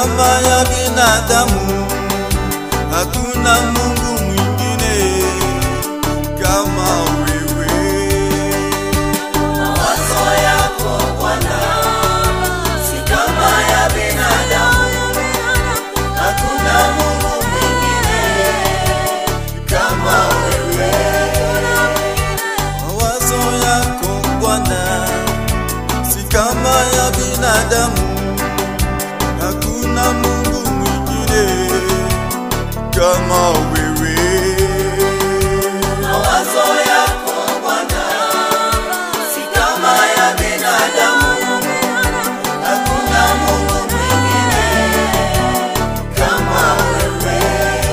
kama ya binadamu. Hakuna Mungu mwingine kama wewe. Mawazo yako Bwana si kama ya binadamu. Hakuna Mungu mwingine kama wewe. Mawazo yako Bwana si kama ya binadamu. Hakuna Mungu mwingine kama wewe. Mawazo yako Bwana si kama ya binadamu. Hakuna Mungu mwingine kama wewe.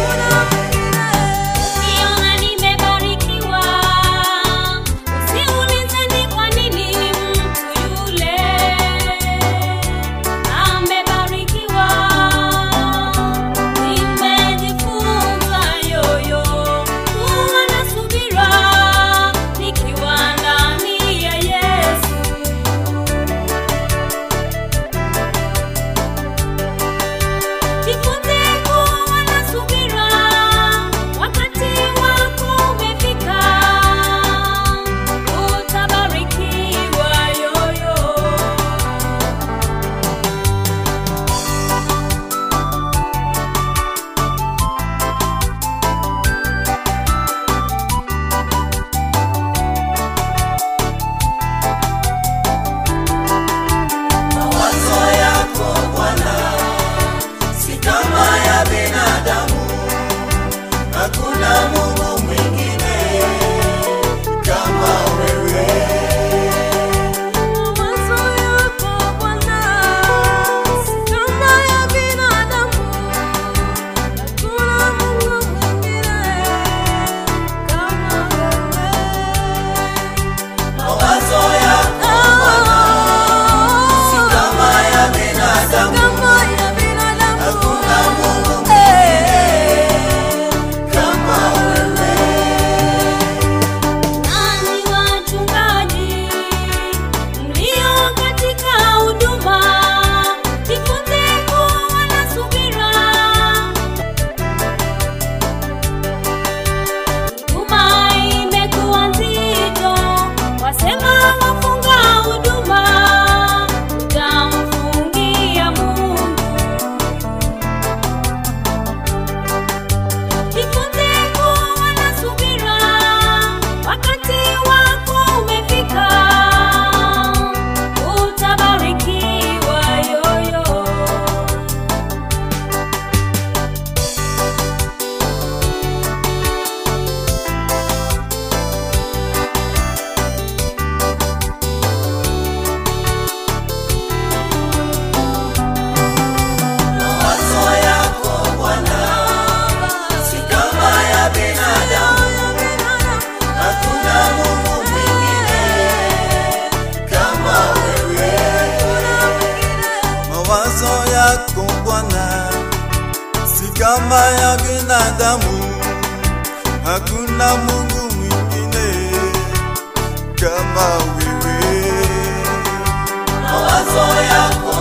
Ukiona nimebarikiwa, usiulize ni kwa nini mtu yule amebarikiwa. Nimejifunza yoyo kuwa na subira nikiwa ndani ya Yesu. Jifunze kuwa na subira, wakati wako umefika, utabarikiwa yoyo. Mawazo yako Bwana si kama ya binadamu. Hakuna Mungu mwingine kama wewe. Mawazo yako Bwana si kama ya binadamu, hakuna Mungu mwingine kama wewe. Mawazo yako si kama ya binadamu. Hakuna Mungu mwingine kama wewe. Nani wachungaji mlio katika huduma, jifunze kuwa na subira. Huduma imekuwa nzito, wasema wafunga huduma, utamfungia Mungu. Jifunze kuwa na subira, wakati wako umefika, utabarikiwa yoyo. Mawazo yako Bwana si kama ya binadamu. Hakuna Mungu mwingine kama wewe. Mawazo yako Bwana si kama ya binadamu. Hakuna Mungu mwingine kama wewe. Mawazo yako